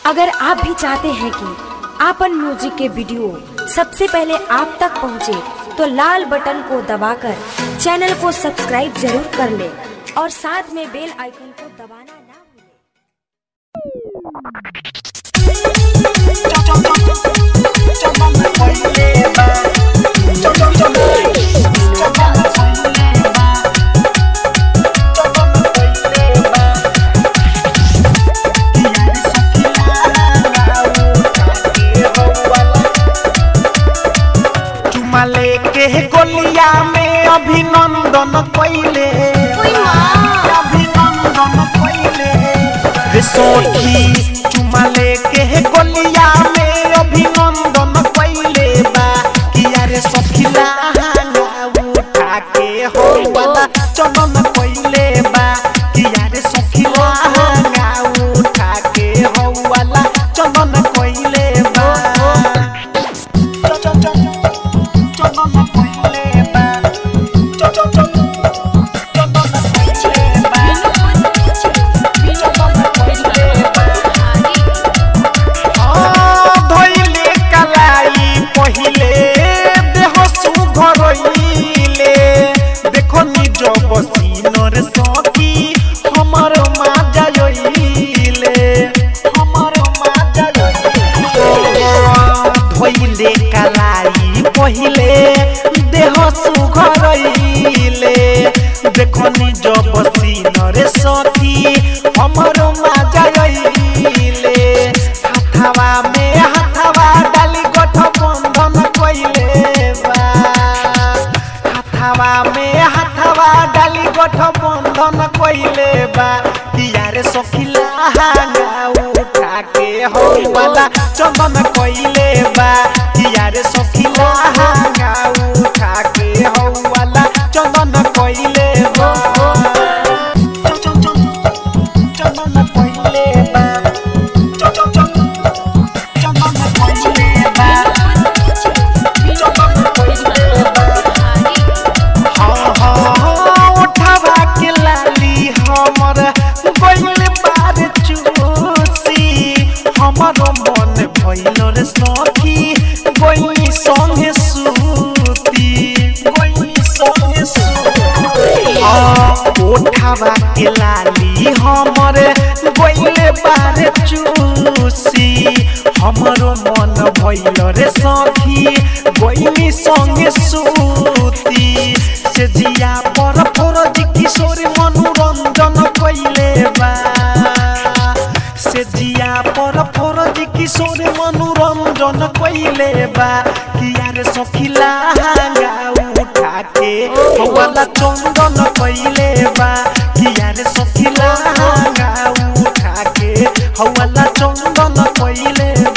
अगर आप भी चाहते हैं कि आपन म्यूजिक के वीडियो सबसे पहले आप तक पहुंचे, तो लाल बटन को दबाकर चैनल को सब्सक्राइब जरूर कर ले और साथ में बेल आइकन को दबाना ना भूलें। चुमा लेके गोलिया में अभिनंदन कैले अभिनंदन कैले रे सोठी चुमा लेके गोलिया में अभिनंदन कैले बा किया रे सखिला उठा के हो वाला चमन कैले बा किया रे सखिला उठा के हो वाला चमन कैले बा धोइले कलाई पहिले देह सुघरइले देखो निज बसीनर सखी हमर माजा जइले हमर माजा जइले धोइले कलाई पहिले देह सुघरइले देखो निज बसीनर सखी हमर माजा जइले हाथवा में हाथवा डाली गोठ बंधन कइले बा हाथवा में हाथवा डाली गोठ बंधन कइले बा किया रे सखिला हांगा उठा के हो वाला चंदन कइले बा किया रे सखिला हांगा उठा के हो वाला चंदन कइले बा चंदन कइले बा उठवा के लाली हमर गइल बार चूसी हमर मन भइल रे सखी गइल संगे सूती गइल संगे सूती उठवा के लाली हमर गइल बार चूसी हमर मन भइल रे सखी गइल संगे सूती से जिया पर फरज किशोर मनोरंजन कइले बा से जिया पर फरज किशोर मनोरंजन कइले बा किया रे सखिला हांगा उठा के वाला चंदन कइले बा किया रे सखिला हांगा उठा के वाला चंदन कइले